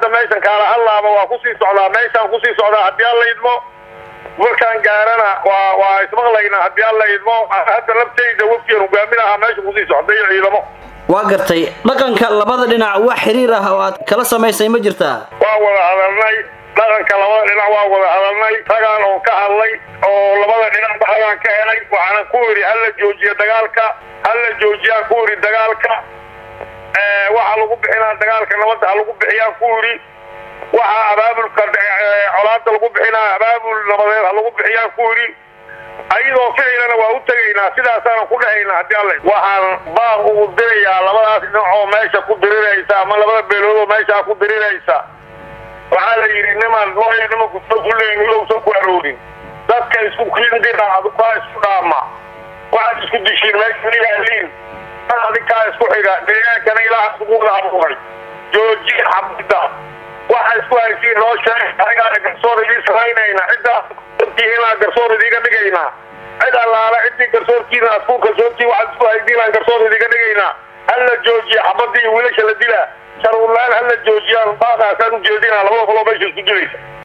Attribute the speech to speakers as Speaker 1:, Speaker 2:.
Speaker 1: hadda meeshan kaala hadlaaba waa kusii socdaa meeshaan kusii socdaa haddii alla idmo markaan gaarana waa waa ismaqlaynaa haddii alla idmo hadda laftayda wafkiyan hogaaminahaa meesha kusii socday ciidamo
Speaker 2: waa gartay dhaqanka labada dhinac wax xiriir ah oo aad kala samaysay ma jirtaa
Speaker 1: waa wada hadalnay dhaqanka labada dhinac waa wada hadalnay ragaan oo ka hadlay oo labada dhinac baxdaan ka helay waxaana ku idhi hala joojiya dagaalka hala joojiyaan ku idhi dagaalka waxaa lagu bixinaa dagaalka nabadda ha lagu bixiyaan ku idhi waxaa abaabulka colaada lagu bixinaa abaabul nabadeed ha lagu bixiyaan ku idhi ayadoo ficilana waa u tegaynaa sidaasaana ku dhahaynaa haddii alle waxaan baaq ugu dirayaa labadaas dhinac oo meesha ku diriraysa ama labada beelood oo meeshaa ku diriraysa waxaa la yidhi niman nooya nimanku soo kuleyn ilowsan ku aroorin dadka isku kindira adkaa isku dhaama waxaad isku dishiin meesha ilaaliin adinkaa isku xiga deegaankana ilaaha isugu wada abuuray joojiya xabida waxa isku haysiin noo sheeg anigaana garsoor idiin samaynayna ciddaa inaa garsoor idiiga dhigaynaa cid allaala ciddii garsoorkiina aad ku garsoortii waxaad isku haysiinaan garsoor idiiga dhigaynaa hala joojiya xabadii wiilasha la dilaa sharuurlaan hala joojiyaan baaqaasaan ujeedinaa labada qoloo meesha isku dilaysa